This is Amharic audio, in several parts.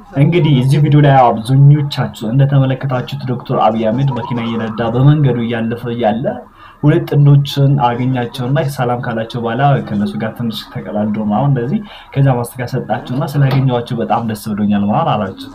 እንግዲህ እዚህ ቪዲዮ ላይ አብዛኞቻችሁ እንደተመለከታችሁት ዶክተር አብይ አህመድ መኪና እየነዳ በመንገዱ እያለፈ እያለ ሁለት ጥንዶችን አገኛቸውና ሰላም ካላቸው በኋላ ከነሱ ጋር ትንሽ ተቀላዶ አሁን እንደዚህ ከዛ ማስተካከል ሰጣቸውና ስላገኘኋቸው በጣም ደስ ብሎኛል ማለት አላቸው።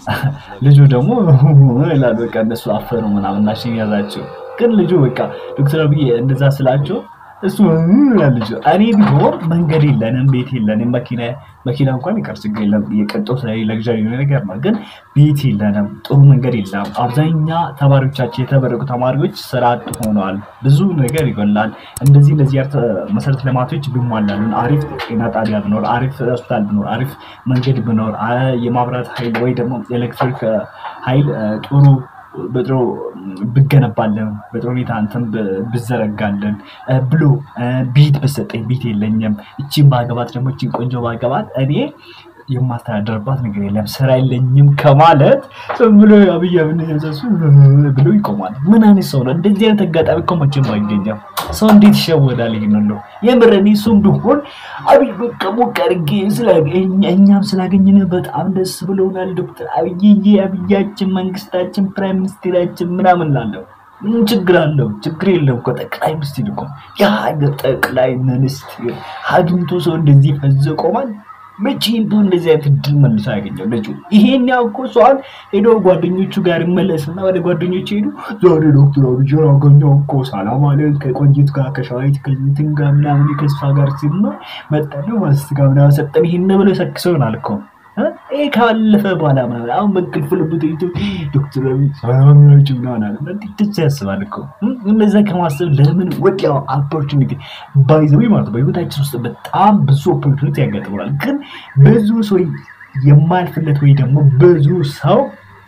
ልጁ ደግሞ ይላል በቃ እነሱ አፈሩ ምናምን እና እሺ ያዛቸው። ግን ልጁ በቃ ዶክተር አብይ እንደዛ ስላቸው እሱ ይላል ልጁ እኔ ቢሆን መንገድ የለንም ቤት የለንም መኪና መኪና እንኳን ይቀር ችግር የለም የቅንጦት ላይ ለግዣሪ ነገር ነው። ግን ቤት የለንም ጥሩ መንገድ የለም። አብዛኛ ተማሪዎቻችን የተመረቁ ተማሪዎች ስራ አጥ ሆነዋል። ብዙ ነገር ይጎላል። እንደዚህ እንደዚህ ያርተ መሰረተ ልማቶች ቢሟላሉን አሪፍ ጤና ጣቢያ ብኖር፣ አሪፍ ሆስፒታል ብኖር፣ አሪፍ መንገድ ብኖር፣ የማብራት ኃይል ወይ ደግሞ ኤሌክትሪክ ኃይል ጥሩ በጥሩ ብገነባለን በጥሩ ሁኔታ እንትን ብዘረጋለን ብሎ ቤት በሰጠኝ ቤት የለኝም። እቺን ባገባት ደግሞ እቺን ቆንጆ ባገባት እኔ የማስተዳደርባት ነገር የለም ስራ የለኝም ከማለት ዝም ብሎ አብይ አህመድ ያዘሱ ብሎ ይቆማል። ምን አይነት ሰው ነው? እንደዚህ አይነት አጋጣሚ እኮ መቼም አይገኛም። ሰው እንዴት ይሸወዳል? ይሄን ነው የምር እኔ እሱም ቢሆን አብይ በቃ ሞቅ አድርጌ እኛም ስላገኘን በጣም ደስ ብሎናል። ዶክተር አብይዬ አብያችን፣ መንግስታችን፣ ፕራይም ሚኒስቴራችን ምናምን ላለው ምን ችግር አለው? ችግር የለም እኮ ጠቅላይ ሚኒስትር እኮ የሀገር ጠቅላይ ሚኒስትር አግኝቶ ሰው እንደዚህ ፈዞ ቆማል። መቼ ቢሆን እንደዚህ አይነት እድል መልሶ ያገኘው ልጁ ይሄን ያው እኮ ሰዋል ሄዶ ጓደኞቹ ጋር ይመለስና ወደ ጓደኞቹ ሄዱ ዛሬ ዶክተር አብይ አገኘው እኮ ሰላም አለን ከቆንጂት ጋር ከሸዋይት ከዚትን ጋር ምናምን ከስፋ ጋር ሲል ነው መጣሉ ማስት ጋር ምናምን ሰጠን ይሄን ብሎ ሰክሰው ይሆናል እኮ ይሄ ካለፈ በኋላ ምናምን አሁን በእንቅልፍ ልቡ ተይቶ ዶክተር አብይ ሰላም ናቸው ምናምን አለ እንዴት ያስባል እኮ እነዛ ከማሰብ ለምን ወዲያው ኦፖርቹኒቲ ባይዘዊ ማለት በህይወታችን ውስጥ በጣም ብዙ ኦፖርቹኒቲ ያጋጥመናል። ግን ብዙ ሰው የማያልፍለት ወይ ደግሞ ብዙ ሰው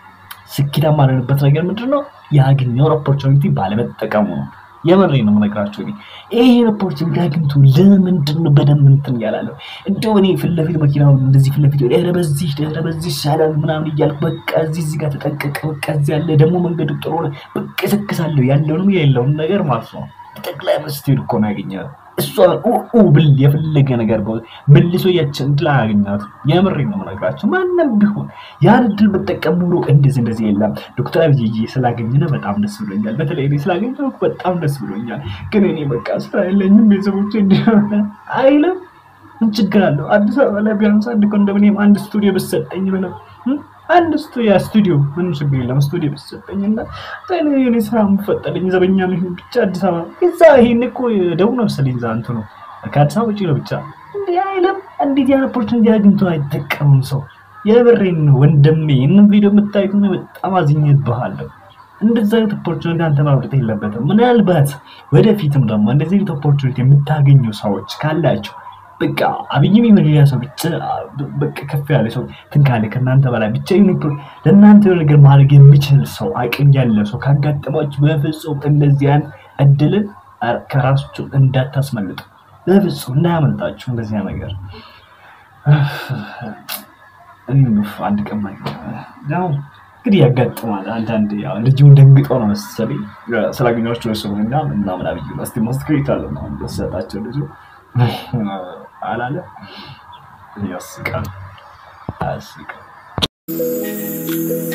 ስኬታማ ያልሆነበት ነገር ምንድን ነው? ያገኘውን ኦፖርቹኒቲ ባለመጠቀሙ ነው። የምሬ ነው የምነግራቸው። ይሄን ኦፖርቹኒቲ አግኝቶ ለምንድን ነው በደንብ እንትን እያላለሁ እንደው እኔ ፊት ለፊት መኪናው እንደዚህ ፊት ለፊት ኧረ በዚህ ኧረ በዚህ ይሻላል ምናምን እያልኩ በቃ እዚህ እዚህ ጋር ተጠንቀቀ በቃ እዚህ ያለ ደግሞ መንገዱ ጥሩ ሆነ በቃ እሰክሳለሁ ያለውንም የሌለውን ነገር ማለት ነው። ጠቅላይ ሚኒስትር እኮ ነው ያገኘው። እሷ ብል የፈለገ ነገር መልሶ ያችን እድል አያገኛትም። የምሬ ነው የምነግራቸው። ማንም ቢሆን ያን እድል ብጠቀም ኑሮ እንደዚህ እንደዚህ የለም። ዶክተር አብይ ስላገኘነ በጣም ደስ ብሎኛል። በተለይ እኔ ስላገኘሁ በጣም ደስ ብሎኛል። ግን እኔ በቃ ስራ የለኝም ቤተሰቦቼ እንዲሆነ አይልም። ምን ችግር አለው? አዲስ አበባ ላይ ቢያንስ አንድ ኮንዶሚኒየም አንድ ስቱዲዮ ብሰጠኝ ብለው አንድ ስቱዲዮ ስቱዲዮ ምን ችግር የለም። ስቱዲዮ ብሰጠኝ እና የኔ ስራ የምፈጠልኝ ዘበኛ ይሁን ብቻ አዲስ አበባ እዛ ይሄን እኮ ደቡብ ነው መሰለኝ እዛ እንትኑ ከአዲስ አበባ ውጭ ነው ብቻ እንዲህ አይልም። እንዴት ያን ኦፖርቹኒቲ አግኝቶ አይጠቀምም ሰው? የብሬን ወንድሜ ይህንን ቪዲዮ የምታዩት በጣም አዝኜብሃለሁ። እንደዚህ አይነት ኦፖርቹኒቲ አንተ ማብረጥ የለበትም። ምናልባት ወደፊትም ደግሞ እንደዚህ አይነት ኦፖርቹኒቲ የምታገኙ ሰዎች ካላችሁ በቃ አብይም ይሁን ሌላ ሰው ብቻ በቃ ከፍ ያለ ሰው ትንካለ ከእናንተ በላይ ብቻ ለእናንተ የሆነ ነገር ማድረግ የሚችል ሰው አቅም ያለ ሰው ካጋጠማችሁ በፍጹም እንደዚያን እድልን ከራሳችሁ እንዳታስመልጡ፣ በፍጹም እንዳያመልጣችሁ እንደዚያ ነገር። አንድ ቀን ያው እንግዲህ ያጋጥማል። አንዳንድ ልጅ ደንግጦ ነው መሰለኝ ስላገኛቸው ሰው እና ምናምን አብይ ስ ማስክሬት አለ ሰጣቸው ልጁ አላለ ያስቃል፣ አያስቅም።